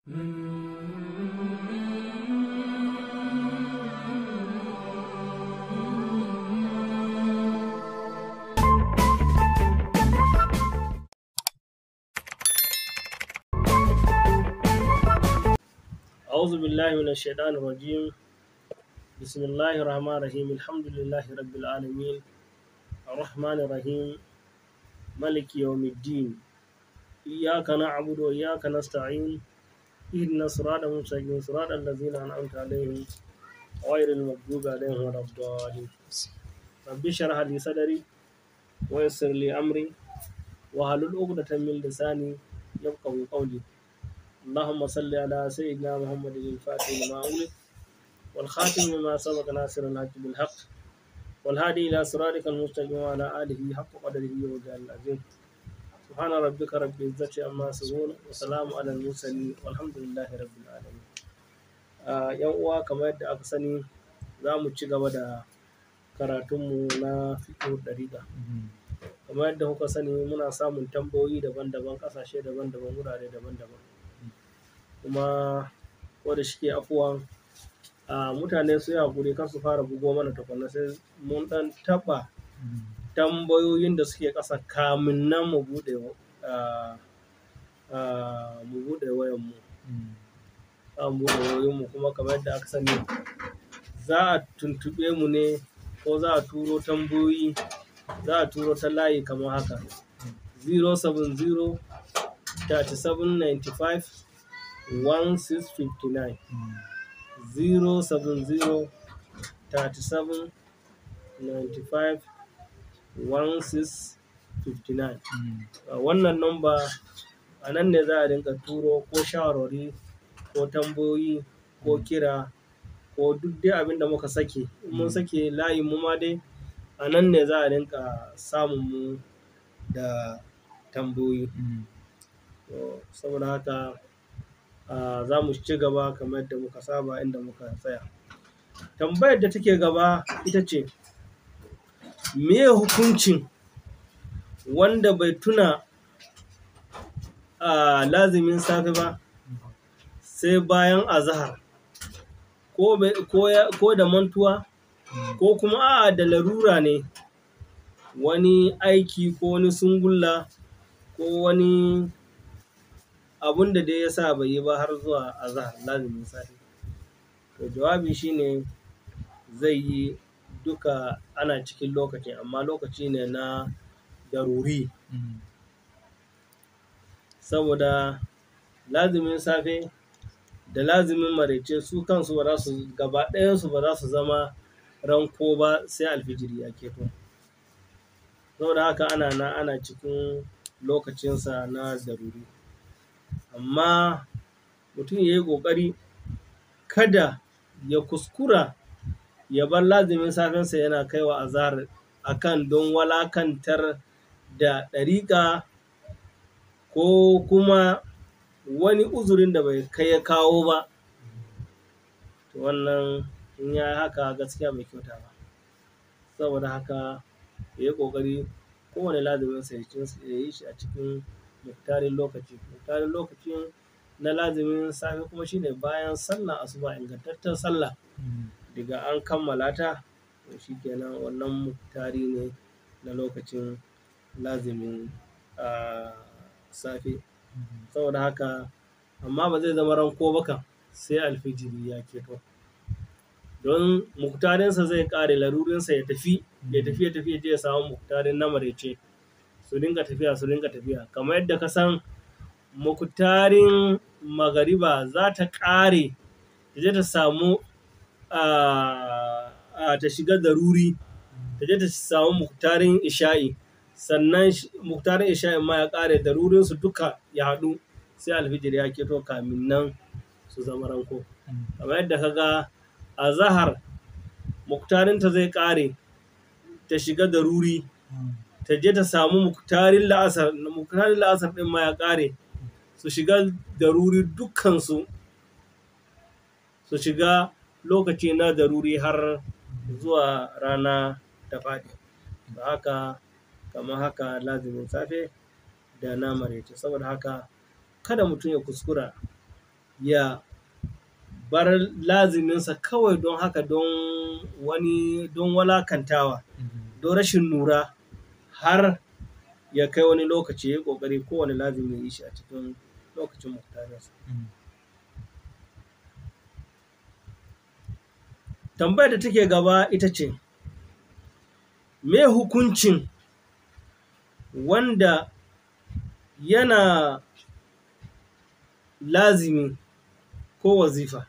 أعوذ بالله من الشيطان الرجيم بسم الله الرحمن الرحيم الحمد لله رب العالمين الرحمن الرحيم ملك يوم الدين إياك نعبد وإياك نستعين اهدنا الصراط المستقيم صراط الذين أنعمت عليهم غير المغضوب عليهم ولا الضالين رب اشرح لي صدري ويسر لي أمري واحلل عقدة من لساني يفقهوا قولي اللهم صل على سيدنا محمد الفاتح لما أغلق والخاتم لما سبق ناصر الحق بالحق والهادي إلى صراطك المستقيم وعلى آله حق قدره وجعل العظيم سبحان ربك رب العزة عما يصفون وسلام على المرسلين والحمد لله رب العالمين yan uwa kamar yadda aka sani za mu ci gaba da karatunmu na fiƙo ɗariƙa kamar yadda kuka sani muna samun tambayoyi daban-daban ƙasashe daban-daban wurare daban-daban kuma wadda shike afuwan a mutane su yi haƙuri kan su fara bugo mana tukunna sai mun ɗan taɓa tambayoyin da suke ƙasa kamin nan mu buɗe mu buɗe wayanmu za mu buɗe wayoyinmu kuma kamar yadda aka sani za a tuntuɓe mu ne ko za a turo tambayoyi za a turo ta layi kamar haka 070 3795 1659 070 37 95 1659 wannan namba a nan ne za a rinka turo ko shawarwari ko tambayoyi ko kira ko duk dai abin da muka sake in mun sake layin mu ma dai a nan ne za a rinka samun mu da tambayoyi saboda haka za mu ci gaba kamar yadda muka saba inda muka tsaya tambayar da take gaba ita ce me hukuncin wanda bai tuna a lazimin safe ba sai bayan azahar ko da mantuwa ko kuma a'a da larura ne wani aiki ko wani sungulla ko wani abun da dai ya sa bai yi ba har zuwa azahar lazimin safe to jawabi shine zai yi duka ana cikin lokaci amma lokaci ne na daruri saboda lazimin safe da lazimin maraice su kansu ba za su gaba ɗayansu ba za su zama ranko ba sai alfijiri ya keto saboda haka ana na ana cikin lokacinsa na daruri amma mutum ya yi ƙoƙari kada ya kuskura ya bar lazimin safensa yana kaiwa azahar akan don walakantar da ɗariƙa ko kuma wani uzurin da bai kai ya kawo ba to wannan in ya haka gaskiya mai kyauta ba saboda haka ya yi ƙoƙari kowane lazimin sa ya yi shi a cikin muktarin lokaci muktarin lokacin na lazimin safe kuma shine bayan sallah asuba ingantaccen sallah daga an kammala ta to shikenan wannan muktari ne na lokacin lazimin safe saboda haka amma ba zai zama ranko ba kan sai alfijiri ya keto don muktarinsa zai kare larurinsa ya tafi ya tafi ya tafi ya je ya samu muktarin na marece su dinga tafiya su dinga tafiya kamar yadda ka san muktarin magariba za ta kare ta je ta samu ta shiga daruri ta je ta samu muktarin isha'i sannan muktarin isha'in ma ya kare darurinsu duka ya haɗu sai alfijir ya keto kamin nan su zama ranko kamar yadda ka ga a zahar muktarinta zai kare ta shiga daruri ta je ta samu muktarin la'asar muktarin la'asar ɗin ma ya kare su shiga daruri dukkansu su shiga lokaci na daruri har zuwa rana ta faɗi da haka kamar haka lazimin safe da na maraice saboda haka kada mutum ya kuskura ya bar laziminsa kawai don haka don wani don walakantawa don rashin nura har ya kai wani lokaci ya yi ƙoƙari kowane lazimi ya yi shi a cikin lokacin muktarinsa. Tambayar da take gaba ita ce, me hukuncin wanda yana lazimi ko wazifa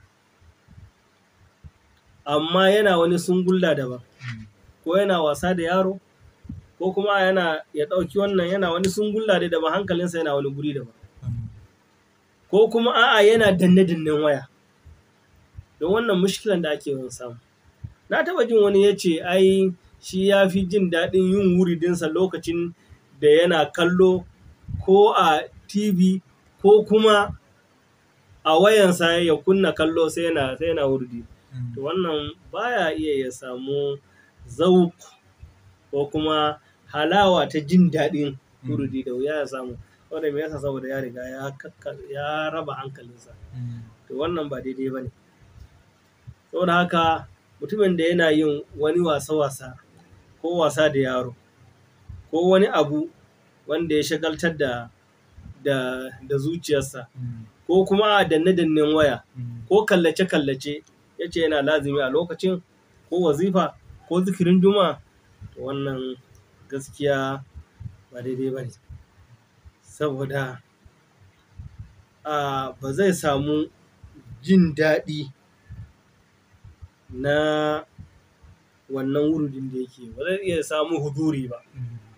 amma yana wani sungulla daban ko yana wasa da yaro ko kuma yana ya ɗauki wannan yana wani sungulla dai daban hankalinsa yana wani guri daban ko kuma a'a yana danne-dannen waya don wannan mushkilan da ake yawan samu na taba jin wani ya ce ai shi ya fi jin daɗin yin wuridinsa lokacin da yana kallo ko a tv ko kuma a wayansa ya kunna kallo sai yana sai yana wurdi to wannan baya iya ya samu zauk ko kuma halawa ta jin daɗin wurdi da wuya ya samu saboda me yasa saboda ya riga ya ya raba hankalinsa to wannan ba daidai ba ne saboda haka mutumin da yana yin wani wasa-wasa ko wasa da yaro ko wani abu wanda ya shagaltar da da, da zuciyarsa ko kuma a danne-dannen waya ko kallace-kallace ya ce yana lazimi a lokacin ko wazifa ko zikirin juma'a to wannan gaskiya ba daidai ba ne saboda a ba zai samu jin daɗi na wannan wurudin da yake ba zai iya samu huduri ba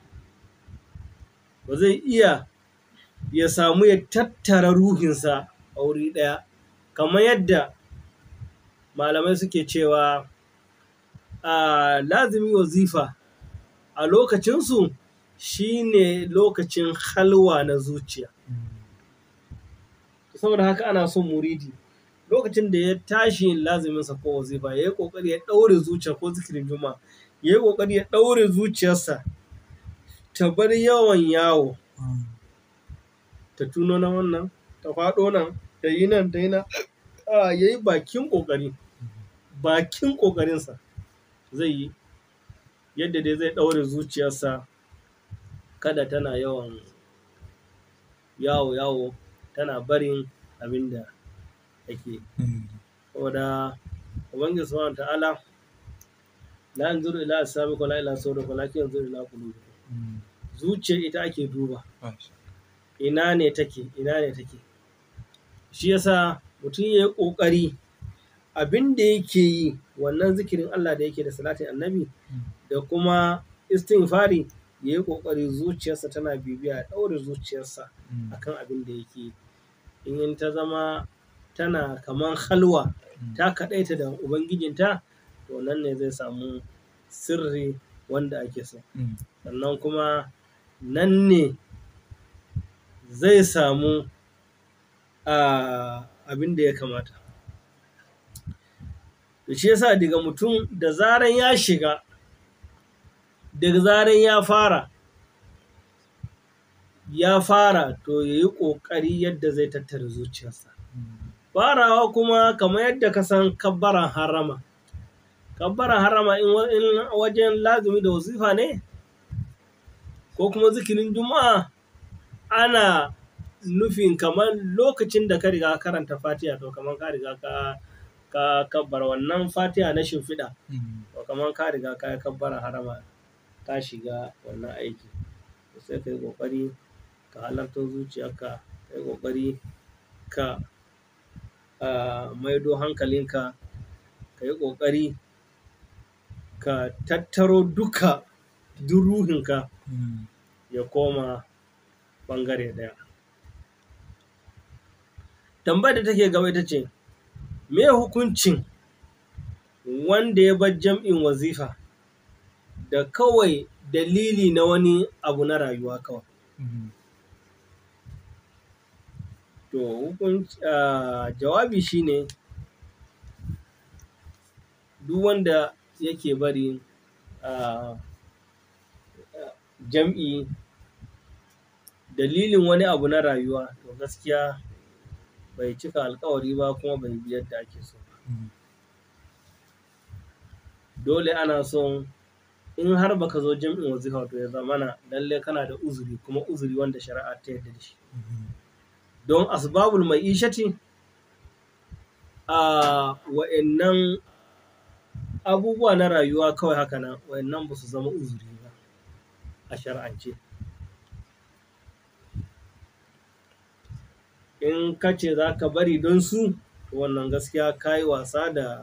ba zai iya ya samu ya tattara ruhinsa a wuri ɗaya kamar yadda malamai suke cewa a lazimi wazifa a lokacinsu shine lokacin halwa na zuciya saboda haka ana son muridi lokacin da ya tashi yin laziminsa ko wazifa ya yi ƙoƙari ya ɗaure zuciya ko zikirin juma'a ya yi ƙoƙari ya ɗaure zuciyarsa ta bar yawan yawo ta tuno na wannan ta faɗo nan ta yi nan ta yi nan a ya yi bakin ƙoƙari bakin ƙoƙarinsa zai yi yadda dai zai ɗaure zuciyarsa kada tana yawan yawo yawo tana barin abin da ake saboda ubangiji subhanahu ta'ala la yanzuru ila asabikum la ila sawrikum walakin yanzuru ila qulubikum zuciyar ita ake duba ina ne take ina ne take shi yasa mutum ya yi ƙoƙari abin da yake yi wannan zikirin Allah da yake da salatin annabi da kuma istighfari ya yi ƙoƙari zuciyarsa tana bibiya ya ɗaure zuciyarsa akan abin da yake in ta zama tana kamar halwa ta kaɗaita da ubangijinta to nan ne zai samu sirri wanda ake so sannan kuma nan ne zai samu abin da ya kamata da shi yasa daga mutum da zaran ya shiga daga zaran ya fara ya fara to ya yi ƙoƙari yadda zai tattara zuciyarsa farawa kuma kamar yadda ka san kabbaran harama kabbaran harama in wajen lazumi da wazifa ne ko kuma zikirin juma'a ana nufin kamar lokacin da ka riga karanta fatiha to kamar ka riga ka ka kabbar wannan fatiha na shimfiɗa to kamar ka riga ka kabbara harama ka shiga wannan aiki sai ka yi ƙoƙari ka halarta zuciyarka ka yi ƙoƙari ka maido hankalinka ka yi ƙoƙari ka tattaro duka duk ruhinka ya koma ɓangare ɗaya tambayar da take gaba ita ce me hukuncin wanda ya bar jam'in wazifa da kawai dalili na wani abu na rayuwa kawai to jawabi shine duk wanda yake bari jam'i dalilin wani abu na rayuwa to gaskiya bai cika alkawari ba kuma bai bi yadda ake so dole ana son in har baka zo jam'in wazifa to ya zamana lalle kana da uzuri kuma uzuri wanda shari'a ta yarda da shi don asbabul mai ishati a wa'annan abubuwa na rayuwa kawai haka nan wa'annan ba su zama uzuri ba a shari'ance in ka ce za ka bari don su wannan gaskiya ka yi wasa da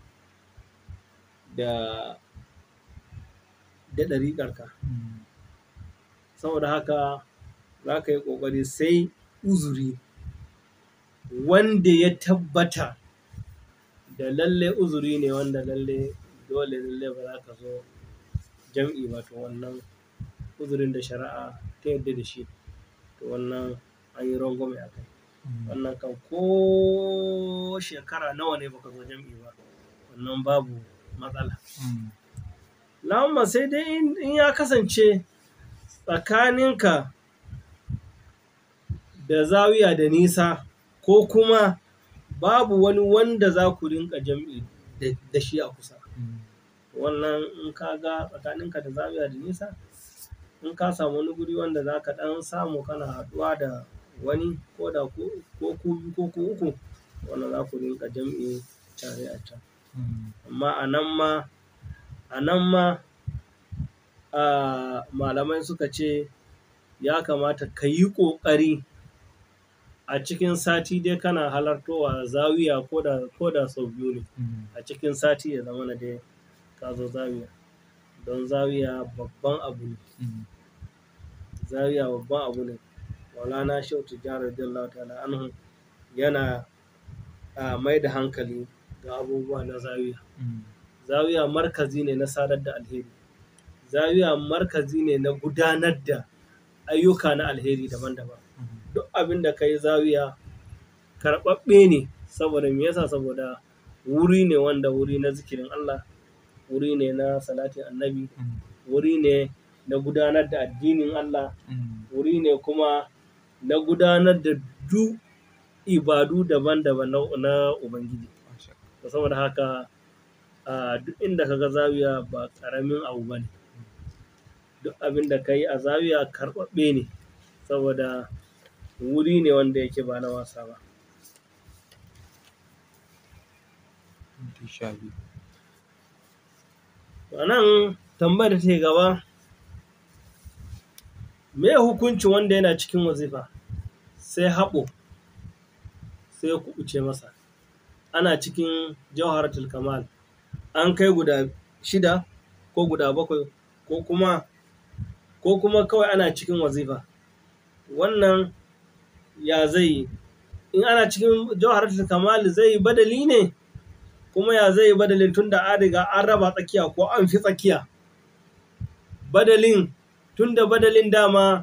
da da ɗariƙarka saboda haka za ka yi ƙoƙari sai uzuri wanda ya tabbata da lalle uzuri ne wanda lalle dole lalle ba za ka zo jam'i ba to wannan uzurin da shari'a ta yadda da shi to wannan an yi rangwame a kai wannan kan ko shekara nawa ne baka zo jam'i ba wannan babu matsala lamma sai dai in ya kasance tsakaninka da zawiya da nisa ko kuma babu wani wanda za ku rinka jam'i da shi a kusa wannan in ka ga tsakaninka da zawiya da nisa in ka samu wani guri wanda za ka ɗan samu kana haɗuwa da wani ko da ko ku biyu ko ku uku wanda za ku rinka jam'i tare a can amma a nan ma a nan ma malamai suka ce ya kamata ka yi ƙoƙari a cikin sati dai kana halartowa zawiya ko da sau biyu ne a cikin sati ya zama na dai ka zo zawiya don zawiya babban abu ne zawiya babban abu ne maulana shehu tijjani radiyallahu ta'ala anhu yana mai da hankali ga abubuwa na zawiya zawiya markazi ne na sadar da alheri zawiya markazi ne na gudanar da ayyuka na alheri daban-daban duk abin da ka yi zawiya karɓaɓɓe ne saboda me yasa saboda wuri ne wanda wuri na zikirin Allah wuri ne na salatin annabi wuri ne na gudanar da addinin Allah wuri ne kuma na gudanar da duk ibadu daban-daban na Ubangiji saboda haka duk inda ka ga zawiya ba ƙaramin abu ba ne duk abin da ka yi a zawiya karɓaɓɓe ne saboda wuri ne wanda yake ba na wasa ba nan tambayar da ta gaba me hukuncin wanda yana cikin wazifa sai haɓo sai ya kuɓuce masa ana cikin jawharatul kamal an kai guda shida ko guda bakwai ko kuma ko kuma kawai ana cikin wazifa wannan ya zai in ana cikin jawharatul kamal zai badali ne kuma ya zai badalin tun da an riga an raba tsakiya ko an fi tsakiya badalin tun da badalin dama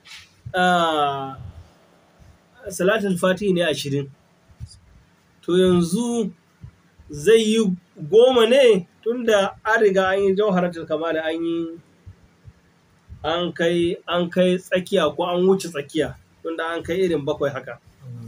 salatul fati ne ashirin to yanzu zai yi goma ne tun da an riga an yi jawharatul kamal an yi an kai an kai tsakiya ko an wuce tsakiya tun da an kai irin bakwai haka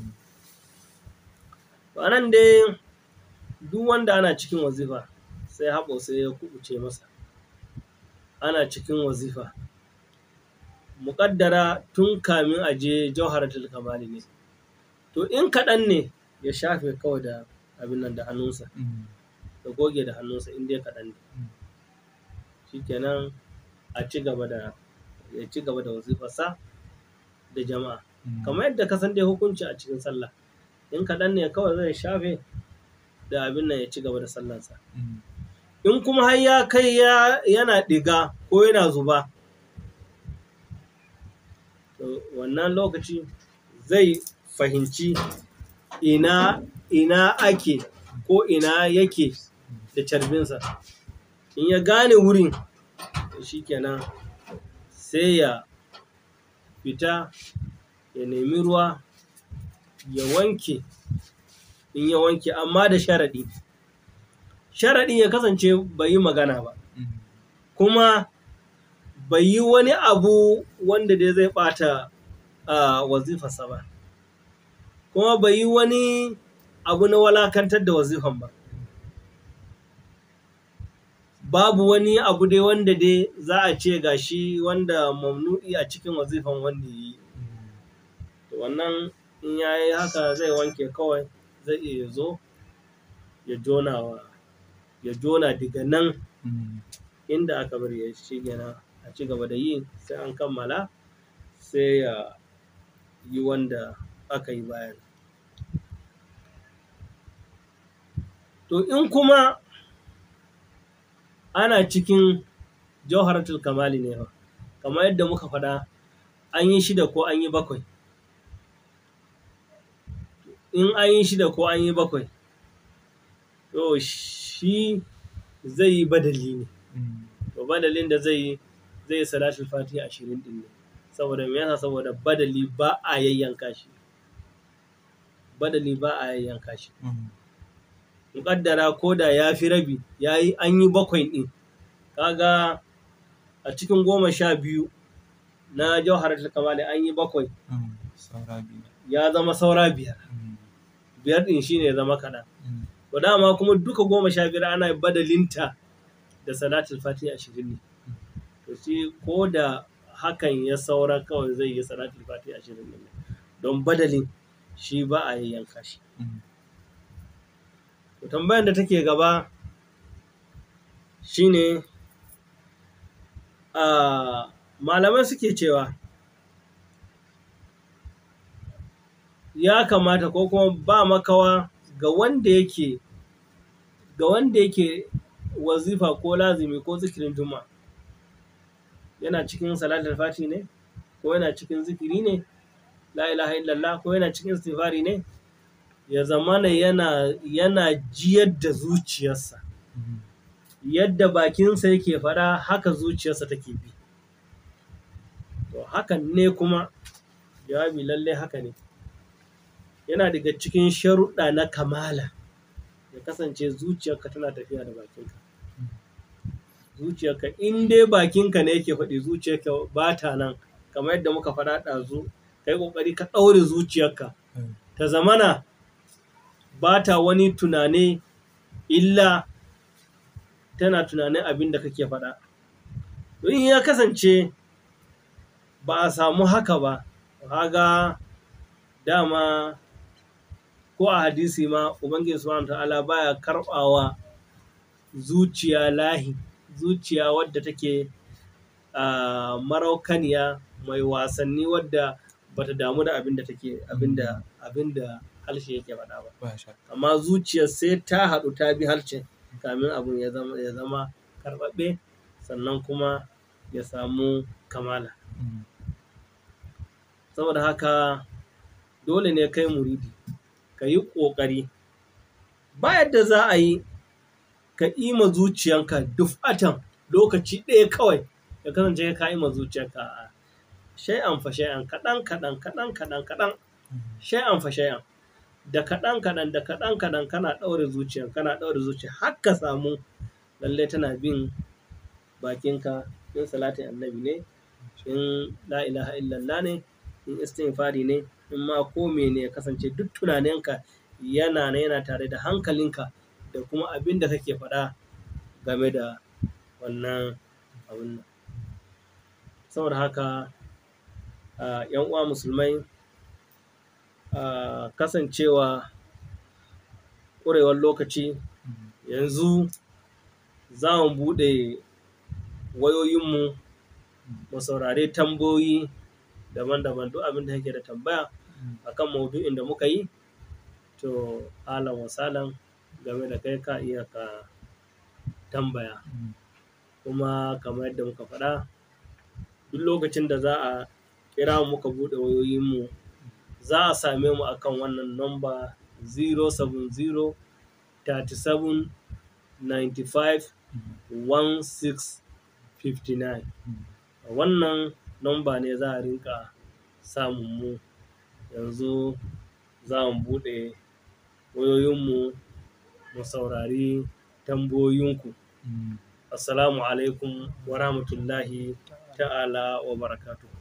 nan dai duk wanda ana cikin wazifa sai haɓo sai ya kubuce masa ana cikin wazifa muƙaddara tun kamin a je jawharatul kamali ne to in kaɗan ne ya shafe kawai da abin nan da hannunsa da goge da hannunsa in dai kaɗan ne shikenan a ci gaba da ya ci gaba da wazifarsa da jama'a kamar yadda ka san dai hukunci a cikin sallah in kaɗan ne kawai zai shafe da abin nan ya ci gaba da sallansa in kuma har ya kai yana ɗiga ko yana zuba to wannan lokaci zai fahimci ina ina ake ko ina yake da carbinsa in ya gane wurin shi kenan sai ya fita ya nemi ruwa ya wanke in ya wanke amma da sharaɗi sharaɗi ya kasance bai yi magana ba kuma bai yi wani abu wanda dai zai ɓata a wazifarsa ba kuma bai yi wani abu na walakantar da wazifan ba babu wani abu dai wanda dai za a ce gashi wanda mamnu'i a cikin wazifan wanda yi wannan in ya yi haka zai wanke kawai zai iya zo ya jona wa ya jona daga nan inda aka bari ya shi gina a ci gaba da yi sai an kammala sai ya yi wanda aka yi bayan to in kuma ana cikin jawharatul kamali ne kamar yadda muka faɗa an yi shida ko an yi bakwai in an yi shida ko an yi bakwai to shi zai yi badali ne to badalin da zai yi zai yi salatul fatiha ashirin din ne saboda me yasa saboda badali ba a yayyanka shi badali ba a yayyanka shi muƙaddara ko da ya fi rabi ya yi an yi bakwai ɗin kaga a cikin goma sha biyu na jawharatul kamali an yi bakwai ya zama saura biyar biyar ɗin shine ya zama kaɗan to dama kuma duka goma sha biyar ana badalinta da salatul fatiha ashirin ne to shi ko da hakan ya saura kawai zai yi salatul fatiha ashirin ne don badalin shi ba a yanka shi to tambayar da take gaba shine a malamai suke cewa ya kamata ko kuma ba makawa ga wanda yake ga wanda yake wazifa ko lazimi ko zikirin juma yana cikin salatul fati ne ko yana cikin zikiri ne la ilaha illallah ko yana cikin istighfari ne ya zamana yana yana jiyar da zuciyarsa yadda bakinsa yake faɗa haka zuciyarsa take bi to hakan ne kuma jawabi lallai haka ne yana daga cikin sharuɗa na kamala ya kasance zuciyarka tana tafiya da bakinka zuciyarka in dai bakinka ne yake faɗi zuciyarka ba ta nan kamar yadda muka faɗa ɗazu kai ƙoƙari ka ɗaure zuciyarka ta zamana ba ta wani tunane illa tana tunanin abin da kake faɗa in ya kasance ba a samu haka ba haga dama ko a hadisi ma ubangiji subhanahu ta'ala baya karbawa zuciya lahi zuciya wadda take a maraukaniya mai wasanni wadda bata damu da abin da take abin da abin da harshe yake faɗa ba amma zuciyar sai ta haɗu ta bi harshen kamin abin ya zama ya zama karɓaɓɓe sannan kuma ya samu kamala saboda haka dole ne kai muridi ka yi ƙoƙari ba yadda za a yi ka ima zuciyanka dufatan lokaci ɗaya kawai ya kasance ka ima zuciyanka a shay'an fa shay'an kaɗan kaɗan kaɗan kaɗan kaɗan shay'an fa shay'an da kaɗan kaɗan da kaɗan kaɗan kana ɗaure zuciyan kana ɗaure zuciya har ka samu lallai tana bin bakinka in salatin annabi ne in la ilaha illallah ne in istighfari ne in ma ko ne ya kasance duk tunaninka yana yana tare da hankalinka da kuma abin da kake faɗa game da wannan abin saboda haka yan uwa musulmai kasancewa ƙurewar lokaci yanzu za mu buɗe wayoyinmu mu saurare tambayoyi daban-daban duk abin da yake da tambaya akan maudu'in da muka yi to alan wasalan game da kai ka iya ka tambaya kuma kamar yadda muka faɗa duk lokacin da za a kira muka buɗe wayoyinmu za a same mu akan wannan nomba 070 37 95 16 59 wannan nomba ne za a rinka samun mu yanzu za mu buɗe wayoyinmu mu saurari tambayoyinku assalamu alaikum wa rahmatullahi ta'ala wa barakatuhu